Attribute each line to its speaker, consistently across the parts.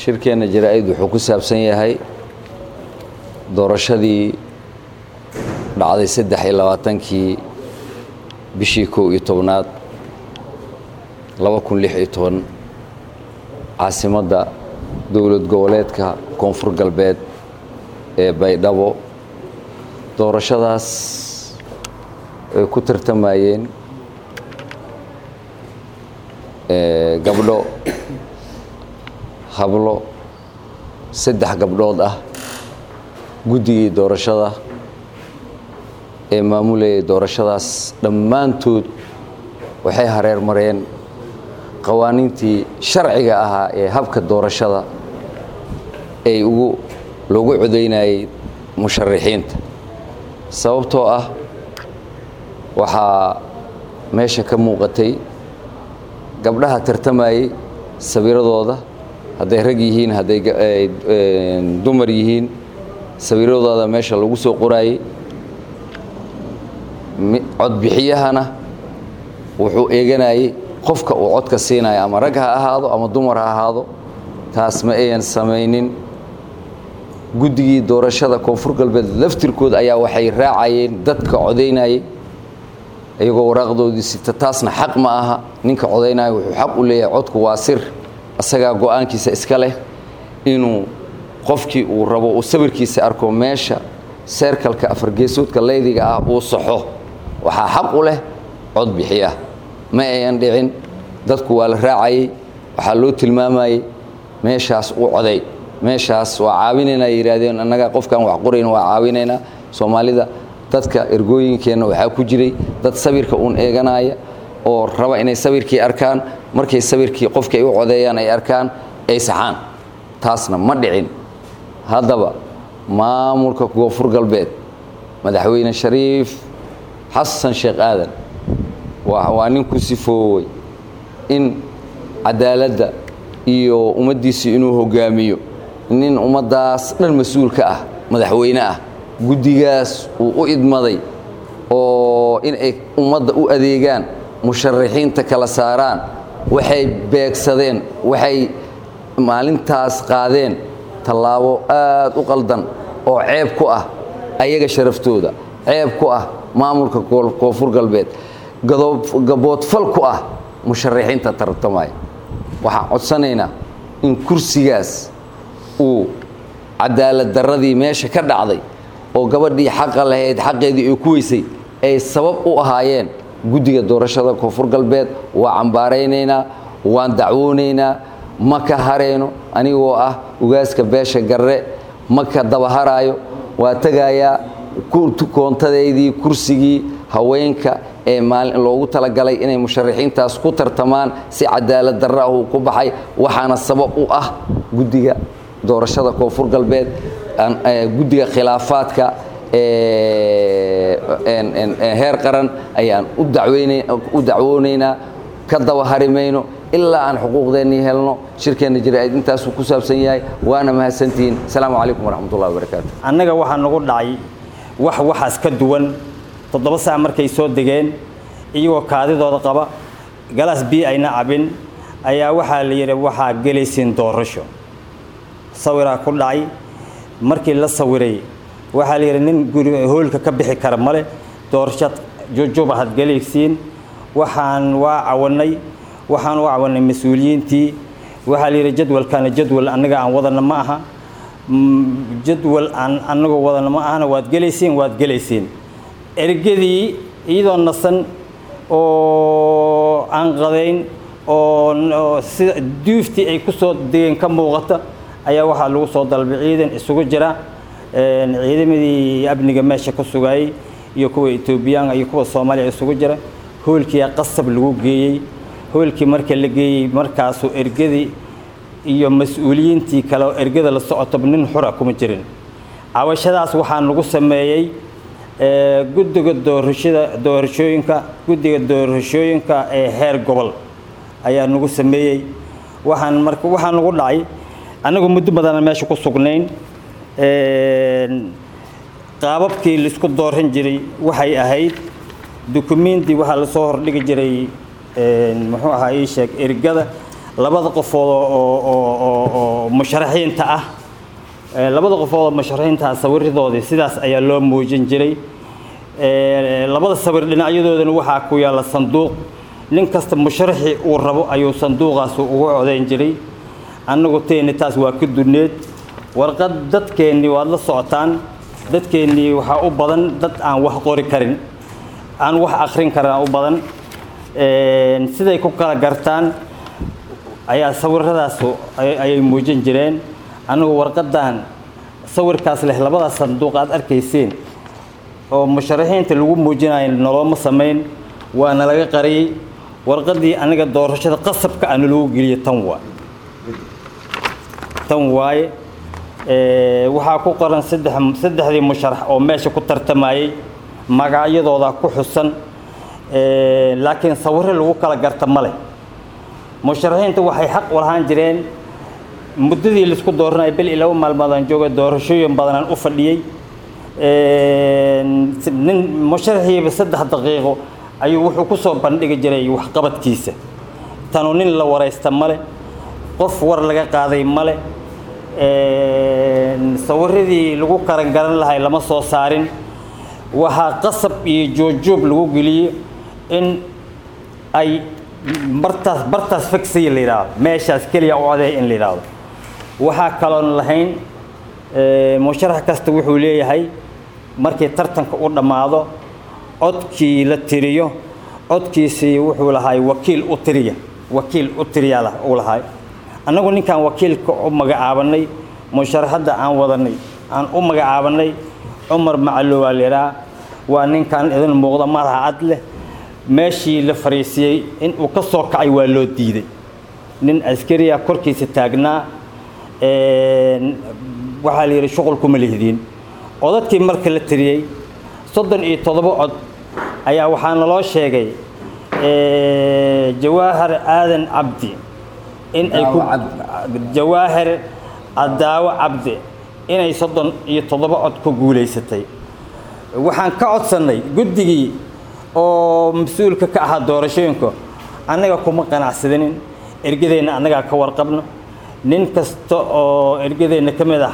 Speaker 1: shirkeenna jaraa-id wuxuu ku saabsan yahay doorashadii dhacday saddex iyo labaatankii bishii kow iyo tobnaad laba kun lix iyo toban caasimadda dowlad goboleedka koonfur galbeed ee baydhabo doorashadaas ay ku tartamayeen gabdho hablo saddex gabdhood ah guddigii doorashada ee maamulayay doorashadaas dhammaantood waxay hareer mareen qawaaniintii sharciga ahaa ee habka doorashada ay ugu loogu codaynayay musharaxiinta sababtoo ah waxaa meesha ka muuqatay gabdhaha tartamayey sawiradooda hadday rag yihiin hadday dumar yihiin sawiradooda meesha lagu soo qoraayey codbixiyahana wuxuu eeganayey qofka uu codka siinayo ama rag ha ahaado ama dumar ha ahaado taas ma ayan samaynin guddigii doorashada koonfur galbeed laftirkood ayaa waxay raacayeen dadka codaynayey iyagoo waraaqdoodii sita taasna xaq ma aha ninka codaynaya wuxuu xaq u leeyahay codku waa sir isagaa go-aankiisa iska leh inuu qofkii uu rabo uu sawirkiisa arko meesha seerkalka afargeesoodka leydiga ah uu saxo waxaa xaq u leh cod bixiya ma ayan dhicin dadku waa la raacayey waxaa loo tilmaamayey meeshaas u coday meeshaas waa caawinaynaa yidhaahdeen annaga qofkaan wax qorayn waa caawinaynaa soomaalida dadka ergooyinkeenna waxaa ku jiray dad sawirka uun eeganaya oo raba inay sawirkii arkaan markay sawirkii qofkii ay u codeeyaan ay arkaan ay saxaan taasna ma dhicin haddaba maamulka koonfur galbeed madaxweyne shariif xasan sheekh aadan waa nin ku sifoowey in cadaaladda iyo ummaddiisii inuu hogaamiyo nin ummaddaas dhan mas-uulka ah madaxweyne ah guddigaas uu u idmaday oo inay ummadda u adeegaan musharaxiinta kala saaraan waxay beegsadeen waxay maalintaas qaadeen tallaabo aad u qaldan oo ceeb ku ah ayaga sharaftooda ceeb ku ah maamulka koonfur galbeed gaboodfal ku ah musharaxiinta tartamaya waxaan codsanaynaa in kursigaas uu cadaalad darradii meesha ka dhacday oo gabadhii xaqa lahayd xaqeedii ay ku weysay ay sabab u ahaayeen guddiga doorashada koonfur galbeed waa cambaaraynaynaa waan dacwoonaynaa ma ka harayno anigoo ah ugaaska beesha garre ma ka dabaharaayo waa tegayaa koontadeydii kursigii haweenka ee maalin loogu talagalay inay musharaxiintaas ku tartamaan si cadaalad darra ah uu ku baxay waxaana sabab u ah guddiga doorashada koonfur galbeed guddiga khilaafaadka heer qaran ayaan u dacwoonaynaa ka daba hari mayno ilaa aan xuquuqdeennii helno shirkeenna jaraa'id intaasuu ku saabsan yahay waana mahadsantihiin asalaamu calaykum waraxmatullahi wabarakaatu
Speaker 2: annaga waxaa nagu dhacay wax waxaas ka duwan toddoba saac markay soo degeen iyagoo kaadidooda qaba galaas biyo ayna cabin ayaa waxaa la yidhi waxaa gelaysiin doorasho sawiraa ku dhacay markii la sawiray waxaa la yidhi nin guri hoolka ka bixi kara male doorashad jujuba had gelaysiin waxaan waa cawanay waxaan u cawanay mas-uuliyiintii waxaa la yidhi jadwalkana jadwal annaga aan wadana ma aha jadwal aan annagoo wadana ma ahana waad gelaysiin waad gelaysiin ergadii iyadoo nasan oo aan qadayn oo sida duuftii ay ku soo degeen ka muuqata ayaa waxaa lagu soo dalbay ciidan isugu jira ciidamadii amniga meesha ka sugayey iyo kuwa etoobiyaanka iyo kuwa soomaaliya isugu jira hoolkiiyaa qasab lagu geeyey hoolkii marka la geeyey markaasuu ergadii iyo mas-uuliyiintii kale oo ergada la socotoba nin xura kuma jirin cabashadaas waxaa lagu sameeyey guddiga doorashada doorashooyinka guddiga doorashooyinka ee heer gobol ayaa nagu sameeyey waxaan marka waxaa nagu dhacay annagu muddo badana meesha ku sugnayn qaababkii laisku dooran jiray waxay ahayd dukumenti waxaa lasoo hordhigi jiray muxuu ahaa ii sheeg ergada labada qofood oo musharaxiinta ah labada qofood oo musharaxiinta ah sawiradoodii sidaas ayaa loo muujin jiray labada sawir dhinacyadoodana waxaa ku yaalla sanduuq nin kasta musharaxii uu rabo ayuu sanduuqaas ugu codayn jiray annagu teeni taas waa ka dunneed warqad dadkeennii waad la socotaan dadkeennii waxaa u badan dad aan wax qori karin aan wax akhrin karin u badan siday ku kala gartaan ayaa sawiradaas ayay muujin jireen annagu warqadan sawirkaas leh labada sanduuq aad arkayseen oo musharaxiinta lagu muujinayo nolooma samayn waana laga qariyey warqadii aniga doorashada qasabka ana lagu geliye tan waay tan waaye waxaa ku qoran saddex saddexdii musharax oo meesha ku tartamayey magacyadooda ku xusan laakiin sawirro lagu kala garta ma leh musharaxiinta waxay xaq u lahaan jireen muddadii laisku dooranaya bil iyo laba maalmoodaan jooga doorashooyin badanaan u fadhiyey nin musharaxiiba saddex daqiiqo ayuu wuxuu ku soo bandhigi jiray waxqabadkiisa tanu nin la waraysta male qof war laga qaaday male sawiradii lagu karan garan lahay lama soo saarin waxaa qasab iyo joojoob lagu geliyey in ay bartaas bartaas fagsiya la yidhaahdo meeshaas keliya u codeey in la yidhaahdo waxaa kaloon lahayn musharax kasta wuxuu leeyahay markii tartanka u dhammaado codkii la tiriyo codkiisii wuxuu lahay wakiil u tiriya wakiil u tiriyaa uu lahay annagu ninkaan wakiilka u magacaabanay musharaxadda aan wadanay aan u magacaabanay cumar macalo waa la yidhaha waa ninkan idin muuqda madaxa cad leh meeshii la fariisiyey in uu ka soo kacay waa loo diiday nin askariya korkiisa taagnaa waxaa la yidhi shuqulkuma lihdiin codadkii marka la tiriyey soddon iyo toddoba cod ayaa waxaa naloo sheegay jawaahir aadan cabdi in ay ku jawaahir adaawo cabdi inay soddon iyo toddoba cod ku guulaysatay waxaan ka codsannay guddigii oo mas-uulka ka ahaa doorashooyinka annaga kuma qanacsadinin ergadeenna annagaa ka warqabno nin kasta oo ergadeenna ka mid ah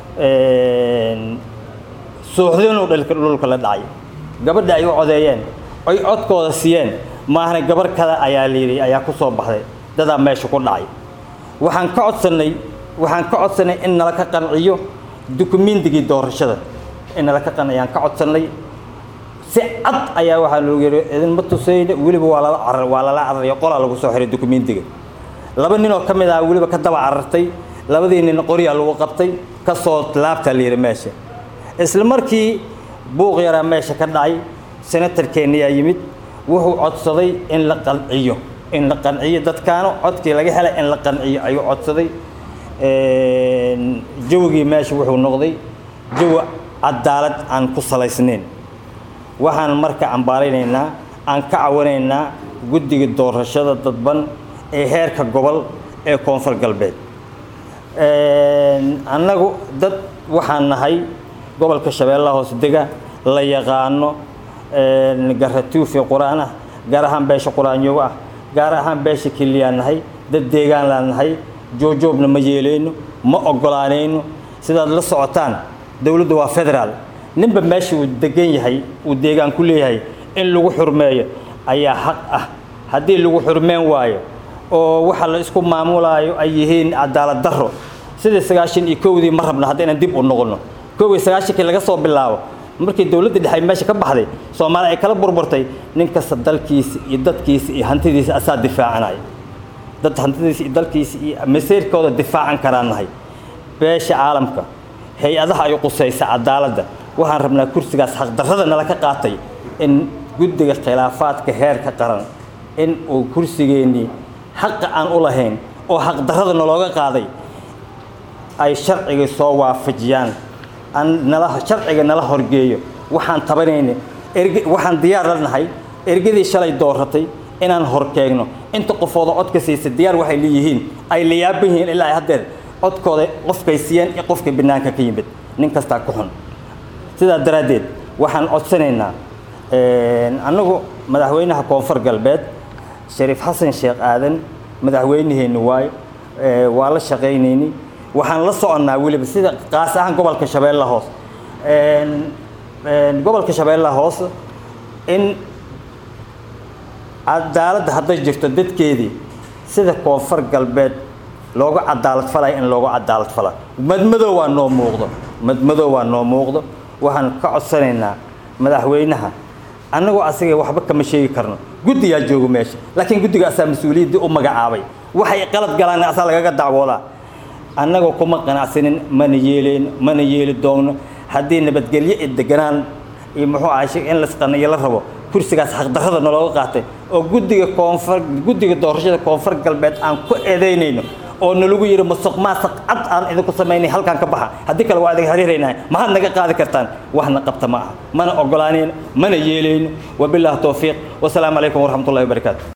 Speaker 2: suuxdinuu dhulka la dhacay gabadha ay u codeeyeen oy codkooda siiyeen maahna gabar kada ayaa layidhi ayaa ku soo baxday dadaa meesha ku dhacay waxaan ka codsannay waxaan ka codsannay in nala ka qanciyo dukumiintigii doorashada in nala ka qanciyaan ka codsannay si cad ayaa waxaa loogu yidhi idinma tusayne weliba waa lala carar waa lala cararayo qolaa lagu soo xiray dukumiintiga laba ninoo ka mid ah weliba ka daba carartay labadii nin qoryaa lagu qabtay ka soo laabtaa la yidhi meesha isla markii buuq yaraa meesha ka dhacay senatarkeenniyaa yimid wuxuu codsaday in la qanciyo in la qanciyo dadkaano codkii laga helay in la qanciyo ayuu codsaday jawigii meesha wuxuu noqday jawi cadaalad aan ku salaysnayn waxaan marka cambaaraynaynaa aan ka cawanaynaa guddiga doorashada dadban ee heerka gobol ee koonfur galbeed annagu dad waxaan nahay gobolka shabeellaha hoos dega la yaqaano garatuufi qur-aan ah gaar ahaan beesha qur-aanyogo ah gaar ahaan beesha kiliyaan nahay dad deegaan laan nahay joojoobna ma yeelayno ma ogolaanayno sidaad la socotaan dowladdu waa federaal ninba meesha uu degan yahay uu deegaan ku leeyahay in lagu xurmeeyo ayaa xaq ah haddii lagu xurmeen waayo oo waxa la isku maamulaayo ay yihiin cadaalad darro sidii sagaashan iyo kowdii ma rabno hadda inaan dib u noqono kow iyo sagaashankii laga soo bilaabo markii dowladda dhexe meesha ka baxday soomaali ay kala burburtay nin kasta dalkiisa iyo dadkiisa iyo hantidiisa asaa difaacanaya dad hantidiisa iyo dalkiisa iyo maseyrkooda difaacan karaan nahay beesha caalamka hay-adaha ay qusaysa cadaaladda waxaan rabnaa kursigaas xaqdarrada nala ka qaatay in guddiga khilaafaadka heerka qaran in uu kursigeennii xaqa aan u lahayn oo xaqdarrada nalooga qaaday ay sharciga soo waafajiyaan nala sharciga nala horgeeyo waxaan tabanayna erg waxaan diyaar la nahay ergadii shalay dooratay inaan horkeegno inta qofooda codka siisa diyaar waxay leeyihiin ay la yaaban yihiin ilaa ay haddeer codkooda qofkay siiyeen iyo qofkay banaanka ka yimid nin kastaa ku xun sidaa daraaddeed waxaan codsanaynaa annagu madaxweynaha koonfur galbeed shariif xasan sheekh aadan madaxweynaheenni waayo waa la shaqaynayni waxaan la soconnaa weliba sida qaas ahaan gobolka shabeella hoos gobolka shabeella hoos in cadaaladda hadday jirto dadkeedii sida koonfur galbeed looga cadaalad falaya in looga cadaalad fala madmadow waa noo muuqdo madmadow waa noo muuqdo waxaan ka codsanaynaa madaxweynaha annagoo asaga waxba kama sheegi karno guddigaa jooga meesha laakiin guddiga asaa mas-uuliyaddii u magacaabay waxay qalad galaan asaa lagaga dacwoodaa annagoo kuma qanacsanin mana yeeleen mana yeeli doonno haddii nabadgelyo iyo deganaan iyo muxuu ahay in lasqaniyo la rabo kursigaas xaqdarrada nalooga qaatay oo guddiga koonfur guddiga doorashada koonfur galbeed aan ku eedaynayno oo nalagu yidhi musuq maasuq cad aan idinku samaynay halkaan ka baxa haddii kale waa idin xiriiraynahay maxaad naga qaadi kartaan waxna qabta ma aha mana ogolaanayno mana yeelayno wabilaahi towfiiq wasalaamu calaykum waraxmatullahi wabarakaatu